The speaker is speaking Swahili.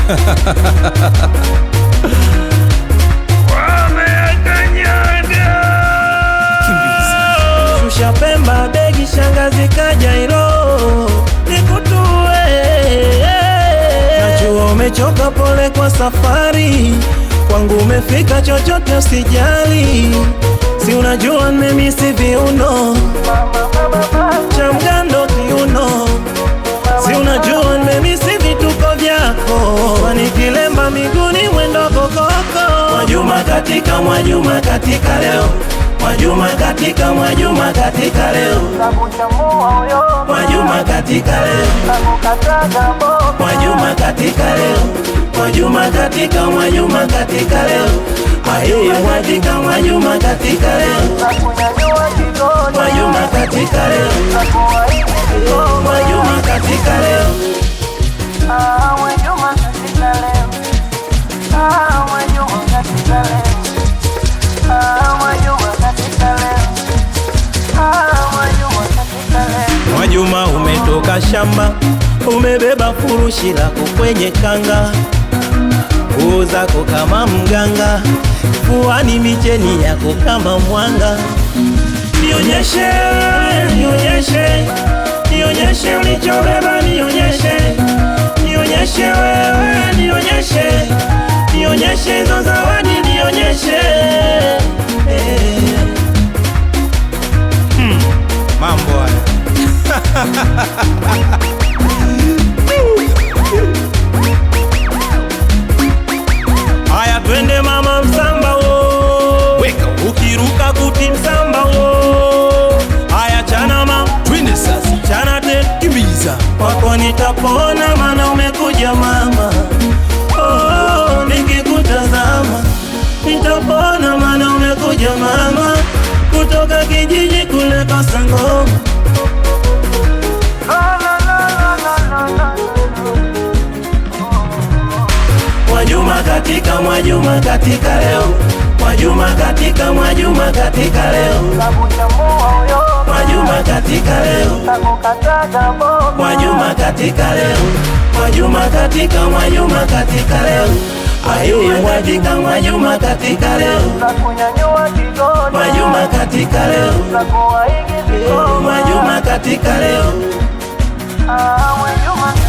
Shusha Pemba begi shangazi kaja ilo nikutue. Najua umechoka, pole kwa safari, kwangu umefika, chochote usijali, si unajua nimemisi viuno cha mgando kiuno, si unajua nimemisi vituko vyako, kwani kilemba miguuni mwendo kokoko. Mwajuma katika Mwajuma katika leo Mwajuma katika Mwajuma katika leo Mwajuma katika leo Mwajuma katika leo Mwajuma katika Mwajuma katika leo Ayeye Mwajika Mwajuma katika leo Mwajuma katika leo Mwajuma katika leo Mwajuma umetoka shamba, umebeba furushi lako kwenye kanga, nguo zako kama mganga, fuani micheni yako kama mwanga. Nionyeshe, nionyeshe, nionyeshe ulichobeba, nionyeshe, nionyeshe wewe, nionyeshe, nionyeshe hizo zawadi, nionyeshe eh. Mambo haya Haya twende mama msamba wo, weka ukiruka kuti msamba wo. Haya chana ma twende sasa, chana te kimbiza kwako nitapona, mana umekuja mama. Oh, nikikutazama nitapona, mana umekuja mama, kutoka kijiji kule Kasangoma. Mwajuma katika Mwajuma katika leo Mwajuma katika Mwajuma katika leo Mwajuma katika leo Mwajuma katika leo Mwajuma katika Mwajuma katika leo Ayeye Mwajika Mwajuma katika leo Mwajuma katika leo Mwajuma katika leo Ah, Mwajuma